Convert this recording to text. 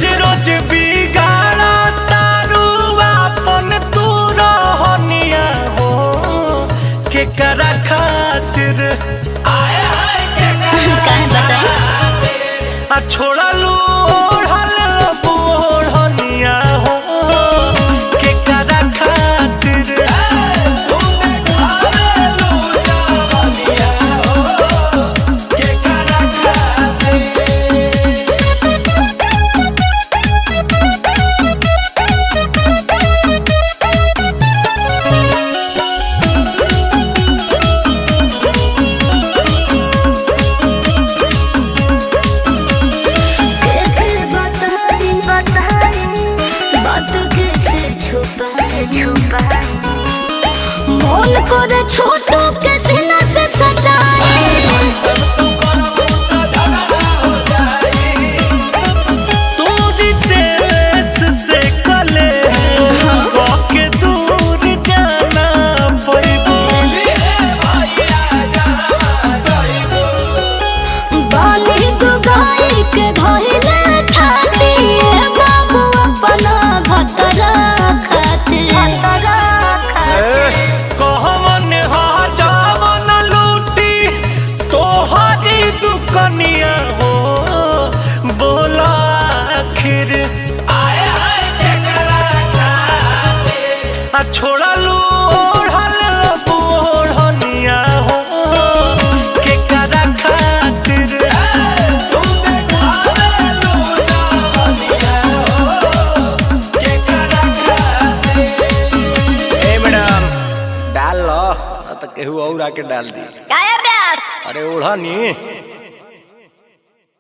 रोज बिगाड़ा तारू अपन तू रहनिया हो के करा खातिर काहे बताई आ छोड़लू ओढ़ल बोढ़निया हो के करा खातिर कैसे बताई बताई बात कैसे छुपाई छुपाई मन करे छोटू के सीना से सटाई तोरी देश से कले के दूर जाना पैबू बाली दुगाई के धइले खाती बाबू अपना भतरा खातिर कहमन हजावन लूटी तोहरी दुकनिया हो बोला आखिर आ छोड़लू ओढ़ल बोढ़निया हो के करा खातिर ए मैडम डाल लो तो केहू और आके डाल दी काया ब्यास अरे ओढ़नी